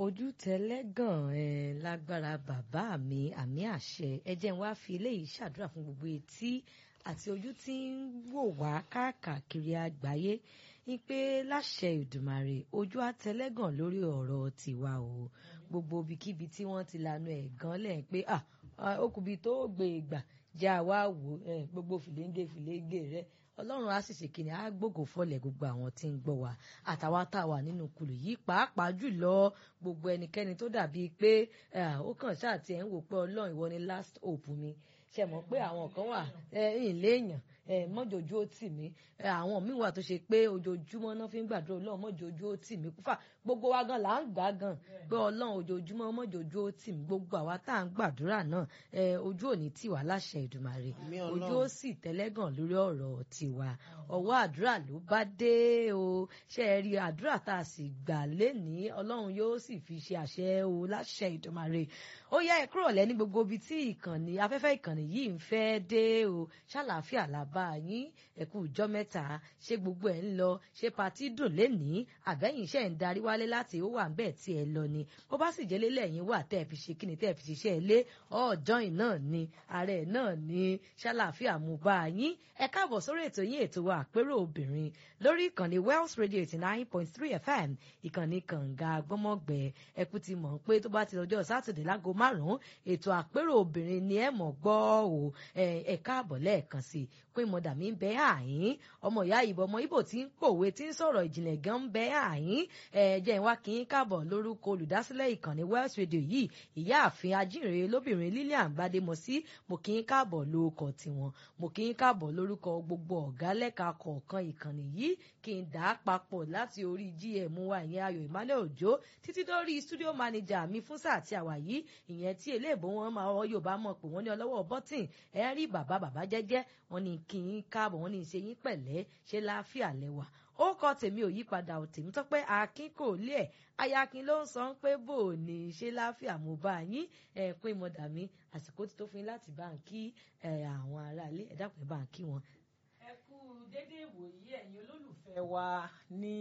ojú tẹlẹ́gàn ẹ lágbára bàbá mi àmì àṣẹ ẹ jẹ́ n wá fi eléyìí ṣàdúrà fún gbogbo etí àti ojú tí ń wò wá káàkiri àgbáyé ní pé láṣẹ ìdùmàrè ojú àtẹlẹ́gàn lórí ọ̀rọ̀ tiwa o gbogbo ibikíbi tí wọ́n ti lanu ẹ̀ gan lẹ̀ pé okùnbi tó gbé ìgbà jẹ́ àwa wò gbogbo fìlẹ́ńgé fìlẹ́ńgé rẹ̀ ọlọ́run á sì ṣe kìnìún á gbógo fọlẹ̀ gbogbo àwọn tí ń gbọ́ wa àtàwa tá a wà nínú kulù yìí pàápàá jùlọ gbogbo ẹnikẹ́ni tó dàbí pé ó kàn ṣáà tiẹ̀ ń wò pé ọlọ́run ìwọ ni last hope mi ṣe mọ̀ pé àwọn kan wà ìlé èèyàn mọ́jọ́jú ó tì mí àwọn míì wà tó ṣe pé ojoojúmọ́ náà fi ń gbàdúrà ọlọ́run mọ́jọ́jú ó tì mí kúfà gbogbo wa gan là ń gbà gan pé ọlọ́run ojoojúmọ́ mọ́jọ́jú ó tì mí gbogbo àwa tá à ń gbàdúrà náà ojú òní tì wá láṣẹ ìdùmarè ojú ó sì tẹ́lẹ́gàn lórí ọ̀rọ̀ tiwa ọwọ́ àdúrà ló bá dé o ṣe é rí àdúrà tá a sì gbà lénìí ọlọ́run yóò sì fi ṣe àṣẹ o láṣẹ ìdùmarè ó yá ẹ kúrò lẹ́ni gbogbo ibi tí ìkànnì afẹ́fẹ́ ìkànnì yìí ń fẹ́ dé o ṣàlàáfíà làbá yín ẹ̀kú ìjọ mẹ́ta ṣé gbogbo ẹ̀ ń lọ ṣé patí dùn lénìí àbẹ́yìn iṣẹ́ ń darí wálé láti ó wà ń bẹ́ẹ̀ tí ẹ lọ ni bó bá sì jẹ́ lélẹ̀ yín wà tẹ́ ẹ fi ṣe kí ni tẹ́ ẹ fi ṣiṣẹ́ ilé ọ̀ọ́dọ́ìn náà ni ààrẹ náà ni ṣàlàáfíà mú bá yín ẹ káàbọ̀ sórí ètò yín ètò wa àpérò obìnrin lórí ìkànnì Wells Radio eighty nine point three FM ìkànnì kànga gbọ́mọ̀gbẹ́ ẹkú ti mọ̀ pé tó bá ti lọ́jọ́ sátidé láago márùn-ún ètò àpérò obìnrin ni ẹ mọ̀ gbọ́ o ẹ káàbọ̀ lẹ́ẹ̀kan sí i pé mọ̀dà mi ń bẹ àyín ọmọ ìyá ìbò ọmọ Ìbò tí ń pòwe tí ń sọ̀rọ̀ ìjìnlẹ̀ gan ń bẹ àyín ẹ jẹ́ ìwá kí n káàbọ̀ lórúkọ olùdásílẹ̀ ìkànnì Wells Radio yìí ìyáàfin ajínrere lóbìnrin Lilian Gbademọsí mo kí n káàbọ̀ lórúkọ tiwọn mo kí n káàbọ̀ lórúkọ gbogbo ọ̀gá lẹ́ka kọ̀ọ̀kan ìkànnì yìí kí n dà á papọ̀ láti orí gm wa ìyẹn Ayọ̀ Emmanuel Òjó títí dórí studio manager mi fún sáà tí a wà yìí ìyẹn tí eléèbó wọn máa ọ Yorùbá mọ̀ pé wọ́n ní ọlọ́wọ́ bọ́tìn ẹ rí bàbá bàbá jẹ́jẹ́ wọ́n ní kí n káàbọ̀ wọ́n ní ṣe yín pẹ̀lẹ́ ṣe láàfíà lẹ́wà ó kọ tèmi ò yípadà ò tèmi tó pé akin kò lé ẹ ayakin ló ń sọ pé bò ní ṣe láàfíà mo bá yín ẹ pín mọdà mi àsìkò tí tó fún yín láti bá ń kí àwọn aráalé ẹ dákun ẹ bá ń kí wọn ẹ kú dédé ìwòyí ẹ̀yin olólùfẹ́ wa ní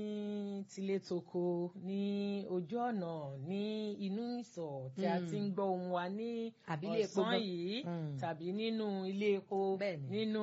tilétoko ní ojú ọ̀nà ní inú ìsọ̀ tí a ti ń gbọ́ ohùn wa ní ọ̀sán yìí tàbí nínú ilé epo nínú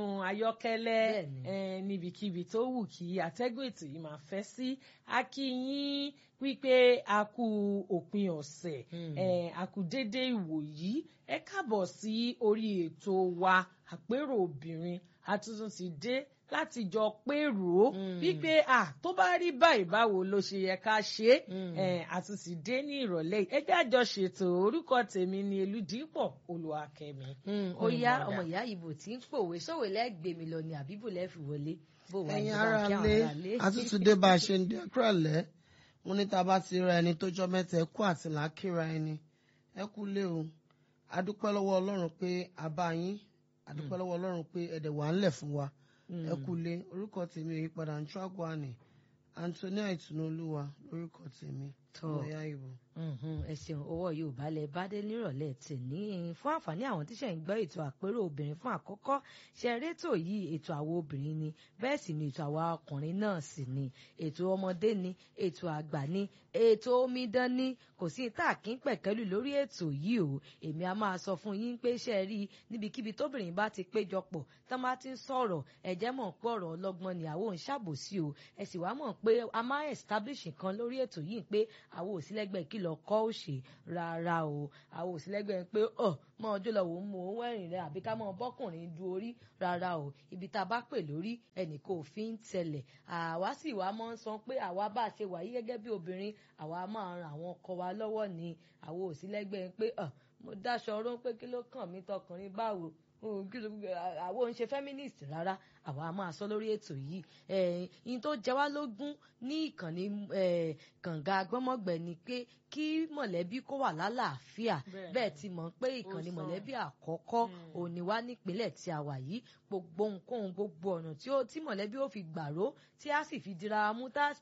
ayọ́kẹ́lẹ́ níbikíbi tó wù kí atẹ́gùn ètò yìí máa fẹ́ sí a kí yín wípé a kú òpin ọ̀sẹ̀ a kú dédé ìwòyí ẹ káàbọ̀ sí orí ètò wa àpérò obìnrin àtúntún ti dé láti jọ pérò wípé à tó bá rí báyìí báwo ló ṣe yẹ ká ṣe é àtúntì dé ní ìrọ̀lẹ́ ẹ jẹ́ àjọ ṣètò orúkọ tèmi ni Elúdìpọ̀ Olúwakẹ́mi. ó yá ọmọ ìyá ìbò tí ń pòwe sóòwò lẹ́gbẹ̀ẹ́ mi lọ ni àbíbò lẹ́fì wọlé. ẹ̀yin ara lé àtúntò dé bá a ṣe ń dé kúrọ̀lẹ́ mo ní tá a bá ti ra ẹni tó jọ mẹ́ta ẹ kú àti làákìra ẹni ẹ kú lé o adúpẹ́ lọ́wọ́ Ọlọ́run pé a bá yín àdúpẹ́ lọ́wọ́ ọlọ́run pé ẹ̀dẹ̀ wà ń lẹ̀ fún wa ẹ kú lé orúkọ tèmi ò yípadà ń tún àgọ́ àná Antonia Ìtùnúolúwa lórúkọ tèmi ọ̀yá ìbò. ẹ ṣeun owó yorùbá lẹ bá dé nírọ̀lẹ́ tèmi fún àǹfààní àwọn tíṣẹ̀ ń gbọ́ ètò àpérò obìnrin fún àkọ́kọ́ ṣe rétò yìí ètò àwọn obìnrin ni bẹ́ẹ̀ sì ni ètò àwa ọkùnrin náà sì ni ètò ọmọdé ni ètò àgbà ni ètò omidan ni kò sí tá a kí ń pẹ̀kẹ́lù lórí ètò yìí o èmi a máa sọ fún yín pé ṣe rí níbikíbi tóbìnrin bá ti péjọpọ̀ tán bá ti ń sọ̀rọ̀ ẹ̀jẹ̀ mọ̀ pé ọ̀rọ̀ ọlọ́gbọ́n ni àwọn ò ń ṣàbòsí o ẹ sì wá mọ̀ pé a máa establish nǹkan lórí ètò yìí pé àwọn òsínlẹ́gbẹ́ kí lọ kọ́ òṣè rárá o àwọn òsínlẹ́gbẹ́ pé ọ mọ ọjọ́ lọ wò ó mọ owó ẹ̀rìn rẹ àbí ká mọ bọ́kùnrin du orí rárá o ibi tá a bá pè lórí ẹnìkan ò fi ń tẹ̀lẹ̀ àwa sì wá mọ́ ń sọ pé àwa bá a ṣe wà yí gẹ́gẹ́ bí obìnrin àwa máa ran àwọn ọkọ wa lọ́wọ́ ni àwọn òsínlẹ́gbẹ́ pé ọ mo dáṣọ ọrọ́ pé kí ló kàn mí tọkùnrin báwo àwọn ń ṣe feminist rárá àwa máa sọ lórí ètò yìí ẹ̀yìn tó jẹ wá lógún ní ìkànnì kànga gbọ́mọ̀gbẹ̀ ni pé kí mọ̀lẹ́bí kó wà lálàáfíà bẹ́ẹ̀ ti mọ̀ pé ìkànnì mọ̀lẹ́bí àkọ́kọ́ òní wá nípínlẹ̀ tí a wà yìí gbogbo nǹkan gbogbo ọ̀nà tí mọ̀lẹ́bí ó fi gbàró tí a sì fi dira mú tá